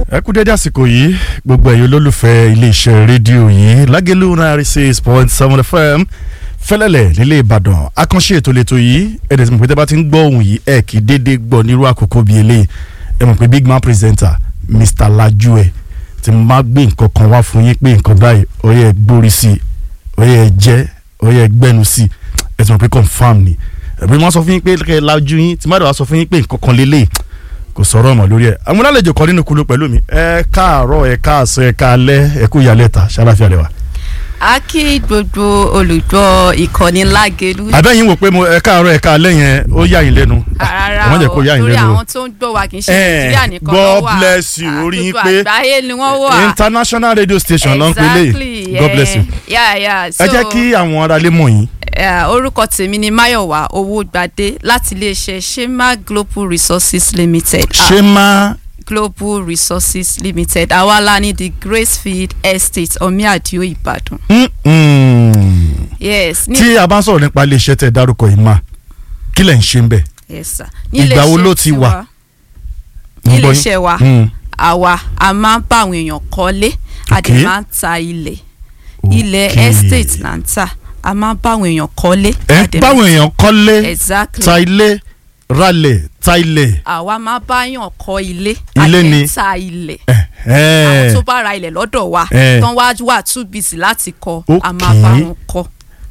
ẹ kú dédé àsìkò yìí gbogbo ẹ̀yin olólùfẹ́ iléeṣẹ́ rédíò yìí lágẹ̀lú ninety six point seven fm fẹ́lẹ́lẹ̀ nílé ìbàdàn àkànṣe ètò lẹ́tọ̀ yìí ẹ̀dẹ̀ tí mo pé tẹ́ bá ti ń gbọ́ ohùn yìí ẹ̀ kì í dédé gbọ́ nírú àkókò bíi eléyìí ẹ mọ̀ pé big man presenter mr lajue tí mo máa gbé nǹkan kan wá fún yín pé nǹkan báyìí ó yẹ gbórí sí i ó yẹ jẹ́ ó yẹ gbẹ́nu sí i ẹ ti mọ̀ pé confam ni ẹ̀bí wọ́n sọ fún yín pé kẹ́ ẹ lajú yín tí má dàgbà sọ fún yín pé nǹkan kan lélẹ́yìí kò sọ̀rọ̀ ọmọ lórí ẹ̀ àwọn alálejò kan nínú kulu pẹ̀lú mi ẹ káàárọ̀ ẹ káàsán ẹ káalẹ́ ẹ kú ìyálẹ̀ ta ṣáláfíà lẹ́wà. a kí gbogbo olùgbọ́ ìkànnì lágẹ̀lú. àbẹ́yìn wò pé mo ẹ káàárọ̀ ẹ káalẹ́ yẹn ó yà yín lẹ́nu rárá ẹ má jẹ́ o kó yà yín torí lẹ́nu o. àwọn tó ń gbọ́ wa kì í ṣe Eh, nàìjíríà nìkan God ló wà bless you, Ah, orí yín gbogbo pé àgbáyé ni wọ́n wà. international radio station ló ń pè lè exactly God bless you. yeah, yeah. ẹ jẹ́ kí àwọn aráalé mọ̀ yín Eh, orúkọ tèmi ni Máyọ̀wá Owógbadé láti iléeṣẹ́ Shema Global Resources Limited. Ah, ṣé má Global Resources Limited àwa la ní the Gracefield Estate Omiadio Ìbàdàn. yes ní tí a bá ń sọ̀rọ̀ nípa iléeṣẹ́ tẹ̀ dárúkọ yìí má kí lẹ̀ ń ṣe ń bẹ̀. yes sir. Ìgbà wo Níléeṣẹ́ ló ti tiwa- wà? Mo ń gbọ́ yín. níléeṣẹ́ wa Mm. àwa a máa ń bá àwọn èèyàn kọ́lé a Okay. dẹ̀ máa ń ta ilẹ̀ ilẹ̀ Okay. estate là ń tà a máa ń bá àwọn èèyàn kọ́lé. ẹ a ń dẹ̀ báwọn máa- èèyàn kọ́lé exactly ta ilé ralẹ̀ ta ilẹ̀ àwa máa bá yàn kọ́ ilé a Ilé dẹ̀ ni- ń ta ilẹ̀ ẹ̀ àwọn tó bá ra ilẹ̀ lọ́dọ̀ wa Eh. tán wá wà too busy láti kọ́ a máa Okay. bá wọn kọ́.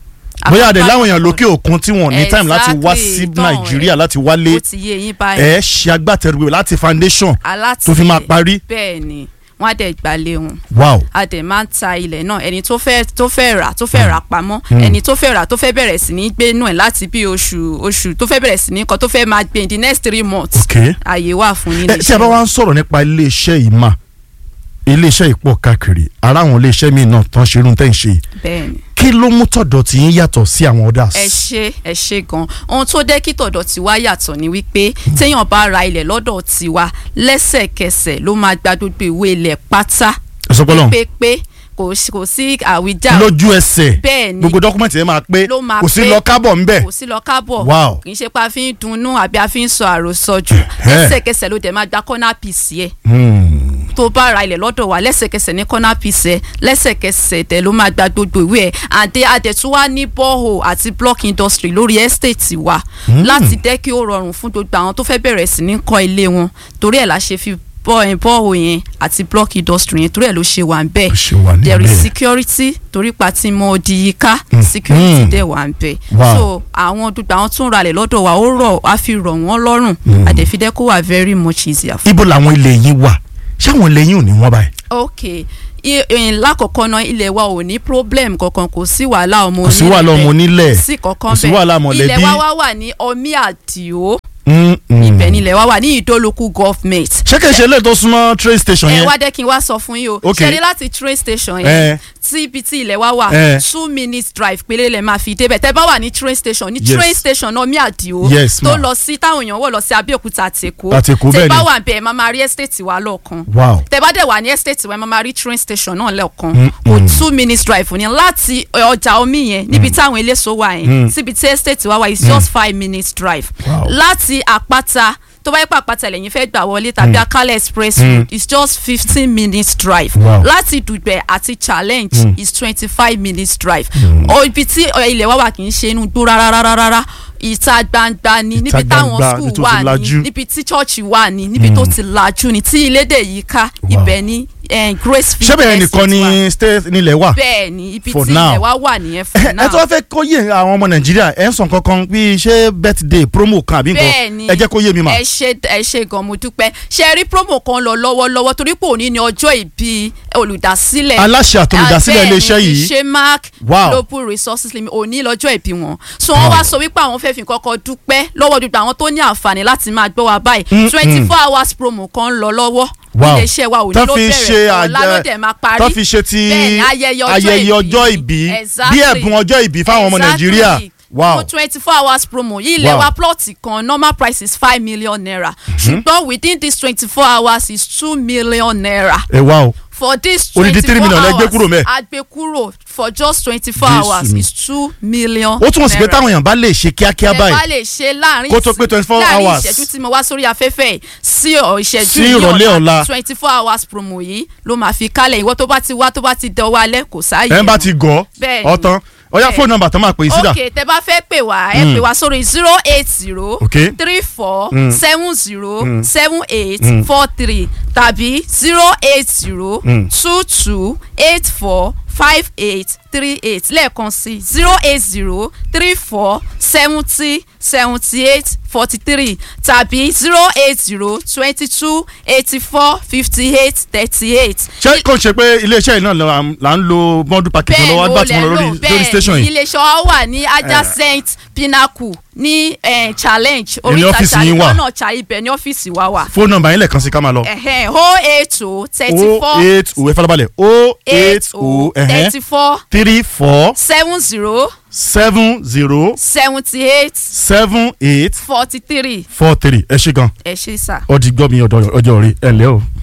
A bóyá máa àdè bá láwọn wọn èèyàn kọ́. lókè òkun tí wọn ní time láti wá Exactly, sí tán, nàìjíríà eh, láti wálé ó ti yé yín báyìí ẹ ṣe agbátẹrù rẹ̀ láti foundation aláti tó fi máa parí. bẹ́ẹ̀ ni wọ́n á dẹ̀ gbalẹ̀ wọn wow a dẹ̀ máa ń ta ilẹ̀ náà ẹni tó fẹ́ tó fẹ́ rà tó fẹ́ rà pamọ́ ẹni tó fẹ́ rà tó fẹ́ bẹ̀rẹ̀ sí ní gbé nù ẹ̀ láti bí oṣù oṣù tó fẹ́ bẹ̀rẹ̀ sí ní kan tó fẹ́ máa gbé in the next three months ok àyè wà fún ẹ nílé tí a bá wá ń sọ̀rọ̀ nípa iléeṣẹ́ yìí mà iléeṣẹ́ yìí pọ̀ káàkiri ara àwọn iléeṣẹ́ míì náà tán ṣe irun tẹ́ ń ṣe yìí bẹ́ẹ̀ ni kí ló mú tọ̀dọ̀ tí yín yàtọ̀ sí àwọn others. ẹ ṣe ẹ ṣe gan ohun tó dé kí tọ̀dọ̀ tiwa yàtọ̀ ni wípé téèyàn bá ra ilẹ̀ lọ́dọ̀ tiwa lẹ́sẹ̀kẹsẹ̀ ló máa gba gbogbo ìwé ilẹ̀ pátá ìsọpọlọ pépé kò sí- kò sí àwíjàre lójú ẹsẹ̀ bẹ́ẹ̀ ni gbogbo dọ́kúmẹ̀ntì yẹn máa pé ló máa kò sí pé. lọ kábọ̀ ńbẹ̀ kò sí lọ kábọ̀ Wow. kì í ṣe pé a fi ń dunnú àbí a fi ń sọ àròsọ jù Ẹ̀hẹ́. lẹ́sẹ̀kẹsẹ̀ ló dẹ̀ máa gba corner piece yẹ Hmm. tó bá ra ilẹ̀ lọ́dọ̀ wa lẹ́sẹ̀kẹsẹ̀ ní corner piece ẹ lẹ́sẹ̀kẹsẹ̀ dẹ̀ ló máa gba gbogbo ìwé ẹ̀ àdé adẹ̀tún wá ní borehole àti block industry lórí estate wa láti jẹ́ kí ó rọrùn fún gbogbo àwọn tó fẹ́ bẹ̀rẹ̀ sí ní kọ́ ilé wọn torí ẹ̀ la ṣe fi bọ́- borehole yẹn àti block industry yẹn torí ẹ̀ ló ṣe wà ń bẹ́ẹ̀ Ó ṣe wà there is níbẹ̀. security torí pa tí mo di yíká security Mm. dẹ̀ wà ń bẹ̀ Wow. so àwọn gbogbo àwọn tó ń ralẹ̀ lọ́dọ̀ wa ó rọ̀ á fi rọ̀ wọ́n lọ́rùn àdẹ̀fídẹ́ kó wà very much easier fún ibo làwọn ilé yín wà ṣé àwọn ilé yín ò ní wọ́n báyìí. ok I- ìyìn lákọ̀ọ́kọ́ náà ilẹ̀ wa ò ní problem kankan kò sí wàhálà ọmọ kò sí wàhálà ọmọ onílẹ̀ sí kankan kò sí wàhálà mọ̀lẹ́bí. ilẹ̀ wa wá wà ní omi àdìo Mm, mm. ibẹ̀ nílẹ̀ wa wà ní ìdólókù government ṣé kìí ṣe ilé tó súnmọ́ train station ẹ yẹn. wá dẹ́ kí n wá sọ fún yín o Ok. ṣẹ́ni láti train station Eh. yẹn tí ibi tí ilẹ̀ wa wà Eh. two minutes drive péré lẹ̀ máa fi débẹ̀ tẹ́ bá wà ní train station ní Yes. train station náà mi àdìo Yes, tó ma. lọ sí táwọn èèyàn wọ̀ lọ sí Abẹ́òkúta àtẹ̀kọ́ Àti Èkó, bẹ́ẹ̀ tẹ́ bá ni. wà bẹ́ẹ̀ máa máa rí estate wa lọ́ọ̀kan wow tẹ bá dẹ̀ wà ní estate wa ẹ máa máa rí train station náà lẹ́ọ̀kan Mm, kò mm. two minutes drive ní láti ọjà omi yẹn níbi táwọn eléso wà yẹn síbi tí estate wa wà is just five minutes drive Wow. láti àpáta tó bá yẹ pé àpáta lẹ́yìn fẹ́ gbà wọlé tàbí akálẹ̀ express road is just fifteen minutes drive Wow. láti dùgbẹ̀ àti challenge is twenty five minutes drive Ó, ibi tí ọ, ilẹ̀ wa wà kì í ṣe inú gbó rárá rárá rárá ìta gbangba ni níbi táwọn gbangba, níbi school tó ti wà ní lajú. níbi tí church wà ní níbi tó ti lajú ní tí ilé dè yìí ká Wow. ibẹ̀ ní eh, Gracefield ṣé bẹ̀rẹ̀ Estate nìkan wà. ni state nílẹ̀ wà. bẹ́ẹ̀ ni ibi For tí now. ilẹ̀ wa wà nìyẹn for ẹ now tó wá fẹ́ kó yé àwọn ọmọ nàìjíríà ẹ ń sàn kankan bíi ṣé birthday promo kan àbí bẹ́ẹ̀ nǹkan ni ẹ jẹ́ kó yé mi mà. ẹ ṣe ẹ ṣe gan mo dúpẹ́ ṣe rí promo kan lọ lọ́wọ́lọ́wọ́ torí pé òní ni ọjọ́ ìbí olùdásílẹ̀ aláṣẹ àti olùdásílẹ̀ Ah, bẹ́ẹ̀ iléeṣẹ́ ni, yìí ṣe mark Wow. global resources limit òní lọ́jọ́ ìbí wọn so wọ́n wá sọ wípé àwọn fẹ́ fi kọ́kọ́ dúpẹ́ lọ́wọ́ gbogbo àwọn tó ní àǹfààní láti máa gbọ́ wa báyìí Mm, twenty mm. four hours promo kan ń lọ lọ́wọ́ Wow. iléeṣẹ́ wa òní tó ló fi ṣe bẹ̀rẹ̀ ọ̀la ló àjẹ dẹ̀ máa parí tó fi ṣe ti Bẹ́ẹ̀ ni, ayẹyẹ ọjọ́ ayẹyẹ ìbí. ọjọ́ ìbí bí Exactly. ẹ̀bùn ọjọ́ ìbí fáwọn ọmọ Exactly. nàìjíríà wow fún twenty four hours promo yìí ilẹ̀ Wow. wa plọ̀tì kan normal price is five million naira ṣùgbọ́n within this twenty four hours is two million naira ẹ wá o for this Odidi twenty three four million lẹ hours gbé kúrò mẹ́. a gbé kúrò for just twenty four Jésù hours mi. is two million ó túmọ̀ sí pé naira. táwọn èèyàn bá lè ṣe kíákíá ẹ bá báyìí lè ṣe láàrin Kó tó pé 24 láàrin hours. ìṣẹ́jú tí mo wá sórí afẹ́fẹ́ yìí sí ọ- ìṣẹ́jú Sí ní ìrọ̀lẹ́ ọ̀la. twenty four hours promo yìí ló máa fi kálẹ̀ ìwọ tó bá ti wá tó bá ti dọwọ́ alẹ́ kò sáàyè ẹ̀ ń bá mọ́. ti gọ̀ Bẹ́ẹ̀ni. ọ̀tán ọ̀yá Bẹ́ẹ̀ni. fóònù nọ́mbà tán máa pè é sídà ok tẹ bá fẹ́ pè wá ẹ pè wá sórí zero eight zero Ok. three four Mm. seven zero Mm. seven eight Mm. four three tàbí zero eight zero Mm. two two eight four five eight three eight lẹ́ẹ̀kan sí zero eight zero three four seventy seventy eight forty three tàbí zero eight zero twenty two eighty four fifty eight thirty eight ṣé kò ṣe pé iléeṣẹ́ yìí náà là ń- là ń lo bọ́ndù package bẹ́ẹ̀ lọ́wọ́ ló agbá tí lẹ̀ mo lọ lò lórí lórí station bẹ́ẹ̀ yìí iléeṣẹ́ wa wà ní adjacent pinnacle ní eh, challenge Ìní ọ́fíìsì yín wà. náà cha ibẹ̀ ní ọ́fíìsì wa wà fóònù nọ́mbà yín lẹ́ẹ̀kan sí ká máa lọ ẹ̀hẹ́n o eight o thirty o four eight o ẹ farabalẹ̀ o eight eight o o ẹ̀hẹ́n thirty four three four seven zero seven zero seventy eight seven eight forty three four three ẹ ṣe gan ẹ ṣe sà. ọdí gbọ́ mi ọjọ́ rí ẹ ǹlẹ́ o.